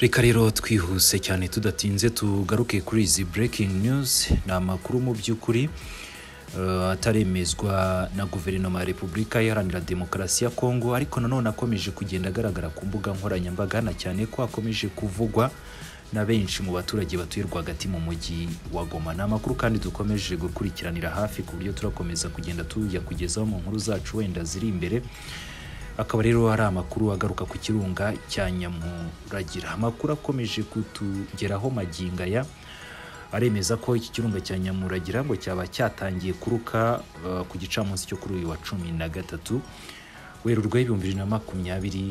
reka rero twihuse cyane tudatinze tugaruke kuri izi breaking news ni amakuru mu by'ukuri eh, ataremezwa na guverinoma ya repubulika iharanira demokarasi ya kongo ariko nanone akomeje kugenda agaragara ku mbuga nkoranyambaga hana cyane ko akomeje kuvugwa na benshi mu baturage batuye rwagati mu mujyi wa goma ni amakuru kandi dukomeje gukurikiranira hafi ku buryo turakomeza kugenda tuyakugezaho mu nkuru zacu wenda ziri imbere akaba rero ari amakuru agaruka ku kirunga cya nyamuragira amakuru akomeje kutugeraho maginga aya aremeza ko iki kirunga cya nyamuragira ngo cyaba cyatangiye kuruka eh, ku gicamunsi cyo kuri uyu wa cumi na gatatu werurwe ibihumbi bibiri na makumyabiri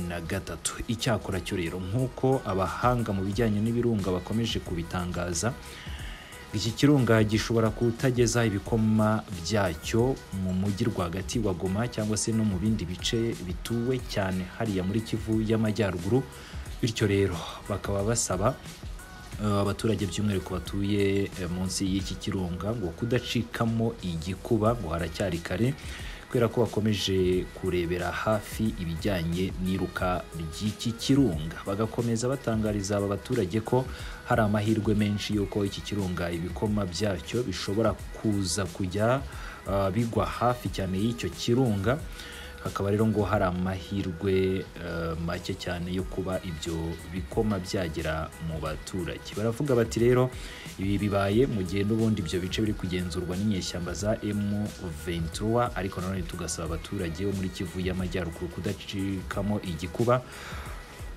na gatatu icyakora cyo rero nk'uko abahanga mu bijyanye n'ibirunga bakomeje kubitangaza iki kirunga gishobora kutageza ibikoma byacyo mu mujyi rwagati wa goma cyangwa se no mu bindi bice bituwe cyane hariya muri kivu y'amajyaruguru bityo rero bakaba basaba eh, abaturage by'umwihariko batuye eh, munsi y'iki kirunga ngo kudacikamo igikuba ngo haracyari kare kubera ko bakomeje kurebera hafi ibijyanye n'iruka ry'iki kirunga bagakomeza batangariza aba baturage ko hari amahirwe menshi y'uko iki kirunga ibikoma byacyo bishobora kuza kujya ah, bigwa hafi cyane y'icyo kirunga hakaba rero ngo hari amahirwe eh, make cyane yo kuba ibyo bikoma byagera mu baturage baravuga bati rero ibi bibaye mu gihe n'ubundi ibyo bice biri kugenzurwa n'inyeshyamba za M23 ariko nanone tugasaba abaturage bo muri Kivu y'Amajyaruguru kudacikamo igikuba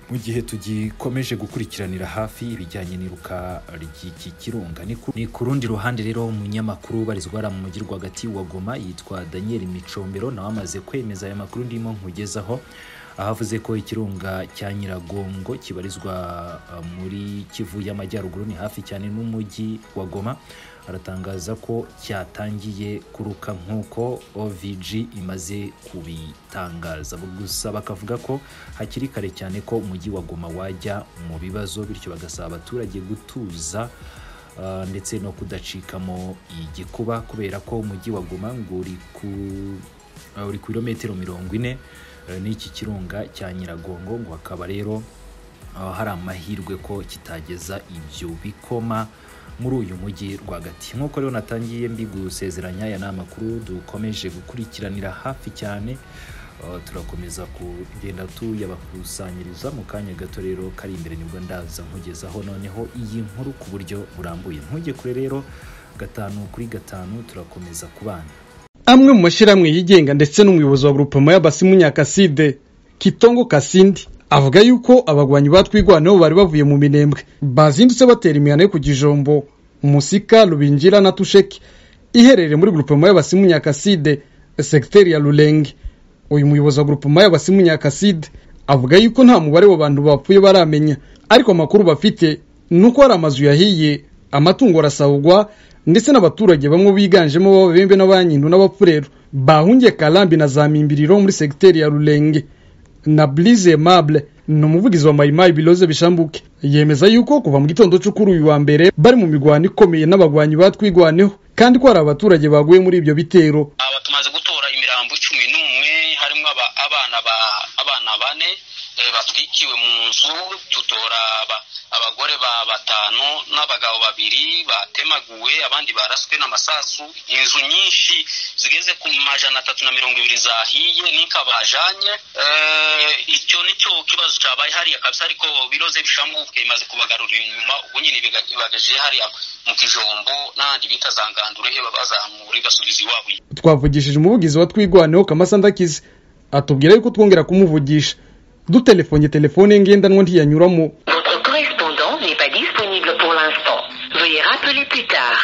mu gihe tugikomeje gukurikiranira hafi ibijyanye n'iruka ry'iki kirunga Ni ku- ni ku rundi ruhande rero umunyamakuru ubarizwa hariya mu mujyi rwagati wa goma yitwa daniel micombero nawe amaze kwemeza aya makuru ndimo nkugezaho aho avuze ko ikirunga cya nyiragongo kibarizwa eh, muri kivu y'amajyaruguru ni hafi cyane n'umujyi wa goma aratangaza ko cyatangiye kuruka nk'uko ovg imaze kubitangaza gusa bakavuga ko hakiri kare cyane ko umujyi wa goma wajya mu bibazo bityo bagasaba abaturage gutuza ah, ndetse no kudacikamo igikuba kubera ko umujyi wa goma ngo uri ku Uh, uri ku birometero mirongo ine uh, n'iki kirunga cya nyiragongo ngo hakaba rero uh, hari amahirwe ko kitageza ibyo bikoma muri uyu mujyi rwagati nk'uko rero natangiye mbigusezeranya aya ni amakuru dukomeje gukurikiranira hafi cyane Uh, turakomeza kugenda tuyabakusanyiriza mu kanya gato rero kari imbere nibwo ndaza nkugezaho noneho iyi nkuru ku buryo burambuye ntujye kure rero gatanu kuri gatanu turakomeza kubana amwe mu mashyirahamwe yigenga ndetse n'umuyobozi wa grupema y'abasimu nyakaside kitongo kasindi avuga yuko abagwanyi batwigwanaho bari bavuye mu minembwe bazindutse batera imihana yo ku gijombo musika rubingira na tusheki iherereye muri grupema y'abasimu nyakaside segiteri ya rurenge uyu muyobozi wa grupema y'abasimu nyakaside avuga yuko nta mubare w'abantu bapfuye baramenya ariko amakuru bafite ni uko hari amazu yahiye amatungo arasahurwa ndetse n'abaturage bamwe biganjemo b'ababembe n'abanyindu n'abapfurero bahungiye karambi na za mimbiriro muri segiteri ya rurenge na burize aimable ni umuvugizi wa mayimayi biroze bishambuke yemeza yuko kuva mu gitondo cyo kuri uyu wa mbere bari mu mirwano ikomeye n'abagwanyi batwigwaneho kandi ko hari abaturage baguye muri ibyo bitero aba tumaze gutora imirambo cumi n'umwe harimo aba- abana ba abana bane eh, batwikiwe mu nzu tutora aba- abagore ba batanu n'abagabo babiri batemaguwe abandi baraswe n'amasasu inzu nyinshi zigeze ku majana atatu na mirongo ibiri zahiye n'inka bajanye Eh, icyo nicyo kibazo cyabaye hariya kabisa ariko biroze bishambuke imaze kubagarura inyuma ubwo nyine ibiga- ibagaje hariya mu kijombo n'ahandi bita za ngandurehe babazamura basubiza iwabo twavugishije umuvugizi wa twigwaneho kamasa ndakize atubwira yuko twongera kumuvugisha dutelefonye telefone ye ngendanwa ntiyanyuramo Votre correspondant n'est pas disponible pour l'instant. Veuillez rappeler plus tard.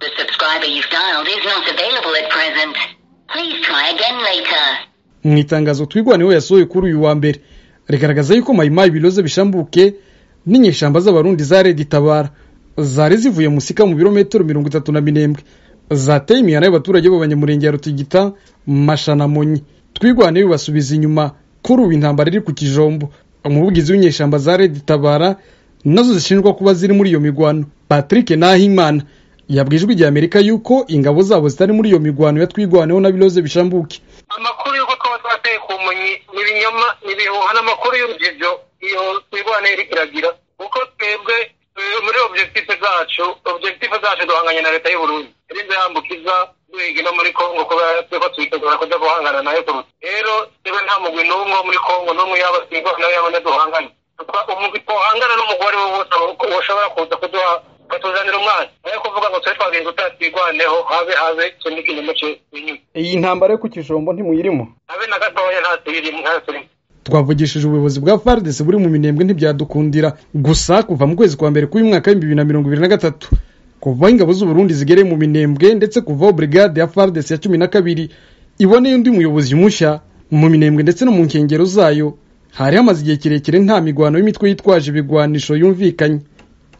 The subscriber you've dialed is not available at present. Please try again later. mu itangazo twigwaneho yasohoye kuri uyu wa mbere rigaragaza yuko mayimayi biroze bishambuke n'inyeshyamba z'abarundi za redi tabara zari zivuye musika mu birometero mirongo itatu na minembwe zateye imihana y'abaturage b'abanyamurenge ya rutigita mashanamonyi twigwaneho bibasubiza inyuma kuri ubu intambara iri ku kijombo umuvugizi w'inyeshyamba za redi tabara nazo zishinjwa kuba ziri muri iyo mirwano patrick nahimana yabwiye ijwi ry'amerika yuko ingabo zabo zitari muri iyo mirwano ya twigwaneho na biroze bishambuke amakuru y'uko twaba twateye ku munyi ni ibinyoma ni ibihuha n'amakuru y'urugibyo iyo mirwanire iragira kuko twebwe muri objective zacu objective zacu duhanganye na leta y'uburundi rinze yambukiza duhiga no muri congo kuba twebwe tuyitegura kujya guhangana nayo kuruta rero twebwe nta mugwi n'umwe muri congo n'umwe yaba twigwa nawe yabona duhangane umugwi twohangana n'umugore we wose woshobora kuza kuduha batuzanira umwana nayo kuvuga ngo tube twagenza utatigwaneho habe habe tunike inyuma inyuma iyi ntambara yo ku kijombo ntimuyirimo habe na gatoya nta tuyirimo nta turimo twavugishije ubuyobozi bwa fardes buri mu minembwe ntibyadukundira gusa kuva mu kwezi kwa mbere k'uyu mwaka w'ibihumbi bibiri na mirongo ibiri na gatatu kuva ingabo z'uburundi zigereye mu minembwe ndetse kuvaho brigade ya fardes ya cumi na kabiri iboneye undi muyobozi mushya mu minembwe ndetse no mu nkengero zayo hari hamaze igihe kirekire nta migwano y'imitwe yitwaje ibigwanisho yumvikanye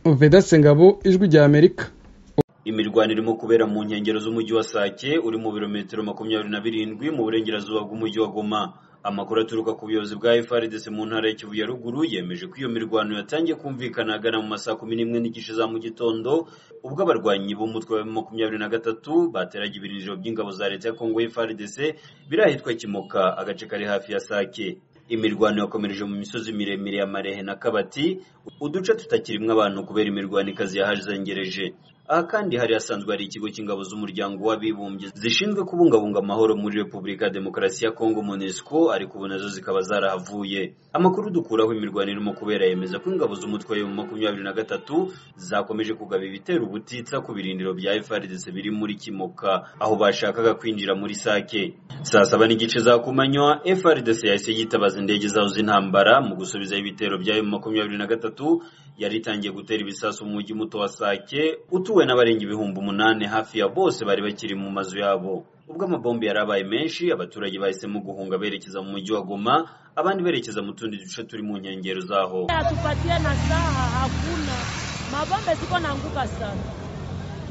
veda sengabo ijwi rya amerika imirwano irimo kubera mu nkengero z'umujyi wa sake uri mu birometero makumyabiri na birindwi mu burengerazuba bw'umujyi wa goma amakuru aturuka ku buyobozi bwa FRDC mu ntara ya Kivu ya ruguru yemeje ko iyo mirwano yatangiye kumvikana agana mu masaa kumi n'imwe n'igice za mu gitondo ubwo abarwanyi b'umutwe wa makumyabiri na gatatu bateraga ibirindiro by'ingabo za leta ya Kongo FRDC biri ahitwa Kimoka agace kari hafi ya Sake imirwano yakomereje mu misozi miremire ya Marehe na Kabati uduce tutakirimwe abantu kubera imirwano ikazi yahazengereje aha kandi hari hasanzwe hari ikigo cy'ingabo z'umuryango w'abibumbye zishinzwe kubungabunga amahoro muri repubulika ya demokarasi ya kongo monesco ariko ubu nazo zikaba zarahavuye amakuru dukuraho imirwano irimo kubera yemeza ko ingabo z'umutwe wa makumyabiri na gatatu zakomeje kugaba ibitero ubutitsa ku birindiro bya frdc biri muri kimoka aho bashakaga kwinjira muri sake saa saba n'igice za kumanywa frdc yahise yitabaza indege zaho z'intambara mu gusubiza ibitero bya makumyabiri na gatatu yari itangiye gutera ibisasu mu mujyi muto wa sake utuwe n'abarenga ibihumbi umunani hafi ya bose bari bakiri mu mazu yabo ubwo amabombe yari abaye menshi abaturage bahisemo guhunga berekeza mu mujyi wa goma abandi berekeza mu tundi duce turi mu nkengero zaho hatupatia na saha hakuna mabombe ziko na nguka sana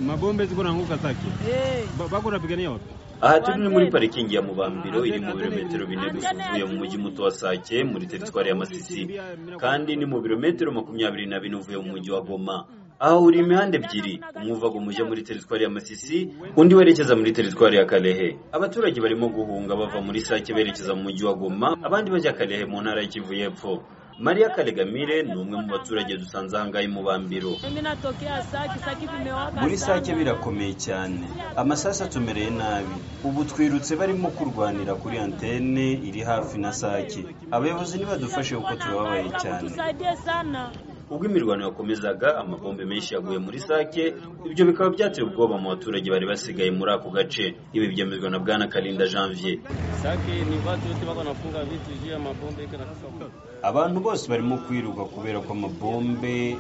mabombe ziko na nguka sake hey. bako napigania wapi aha turi ni muri parikingi ya mubambiro iri mu birometero bine gusa uvuye mu mujyi muto wa sake muri teritwari ya masisi kandi ni mu birometero makumyabiri na bine uvuye mu mujyi wa goma aha uri imihanda ebyiri umwe uva ngo umujya muri teritwari ya masisi undi werekeza muri teritwari ya karehe abaturage barimo guhunga bava muri sake berekeza mu mujyi wa goma abandi bajya karehe mu ntara y'ikivu y'epfo mariya karegamire ni umwe mu baturage dusanze ahangaha i mubambiro mimi natokea saki saki vimewaka muri sana. sake birakomeye cyane amasasu atumereye nabi ubu twirutse barimo kurwanira kuri antene iri hafi na sake abayobozi ntibadufashe kuko turababaye cyane tusaidie sana ubwo imirwano yakomezaga amabombe menshi yaguye muri sake ibyo bikaba byateye ubwoba mu baturage bari basigaye muri ako gace ibi byemezwa na bwana karinda janvier Saki ni watu wote wako wanafunga vitu juu ya mabombe kila kitu. abantu bose barimo kwiruka kubera ko amabombe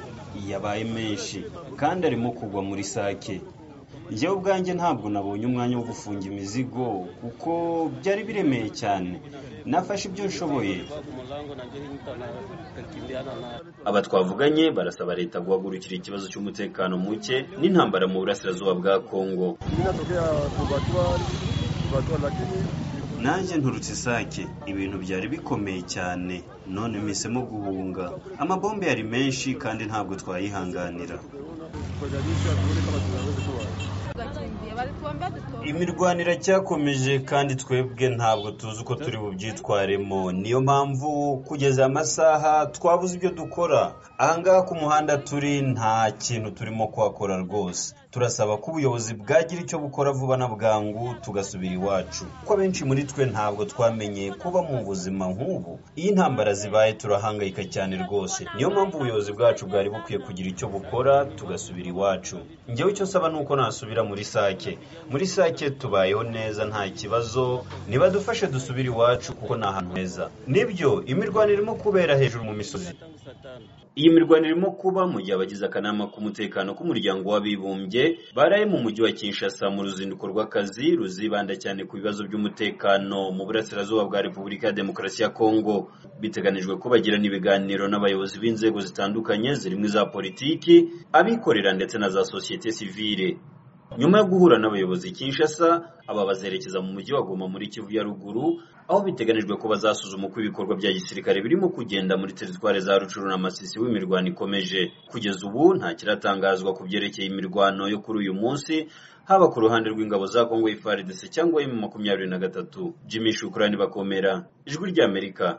yabaye menshi kandi arimo kugwa muri sake njyewe ubwanjye ntabwo nabonye umwanya wo gufunga imizigo kuko byari biremeye cyane nafashe ibyo nshoboye Kwa kumulango na jeshi mtu anakimbiana na aba twavuganye barasaba leta guhagurukira ikibazo cy'umutekano muke n'intambara mu burasirazuba bwa kongo nanjye nturutse isake ibintu byari bikomeye cyane none mpisemo guhunga amabombe yari menshi kandi ntabwo twayihanganira imirwano iracyakomeje kandi twebwe ntabwo tuzi uko turi bubyitwaremo niyo mpamvu kugeza aya masaha twabuze ibyo dukora ahangaha ku muhanda turi nta kintu turimo kuhakora rwose turasaba ko ubuyobozi bwagira icyo bukora vuba na bwangu tugasubira iwacu kuko abenshi muri twe ntabwo twamenye kuba mu buzima nk'ubu iyo intambara zibaye turahangayika cyane rwose niyo mpamvu ubuyobozi bwacu bwari bukwiye kugira icyo bukora tugasubira iwacu njyewe icyo nsaba ni uko nasubira muri sake muri sake tubayeho neza nta kibazo nibadufashe dusubire iwacu kuko ni ahantu heza nibyo imirwano irimo kubera hejuru mu misozi tangu saa tano. iyi mirwano irimo kuba mu gihe abagize akanama k'umutekano k'umuryango w'abibumbye baraye mu mujyi wa kinshasa mu ruzinduko rw'akazi ruzibanda cyane ku bibazo by'umutekano mu burasirazuba bwa repubulika ya demokarasi ya kongo biteganijwe ko bagirana ibiganiro n'abayobozi b'inzego zitandukanye zirimo iza politiki abikorera ndetse na za sosiyete sivile nyuma yo guhura n'abayobozi i kinshasa aba bazerekeza mu mujyi wa goma muri kivu ya ruguru aho biteganijwe ko bazasuzuma uko ibikorwa bya gisirikare birimo kugenda muri teritwari za rucuru na masisi w'imirwano ikomeje kugeza ubu nta kiratangazwa ku byerekeye imirwano yo kuri uyu munsi haba ku ruhande rw'ingabo za kongo ifaridese cyangwa emu makumyabiri na gatatu jimmy shukurani bakomera ijwi ry'amerika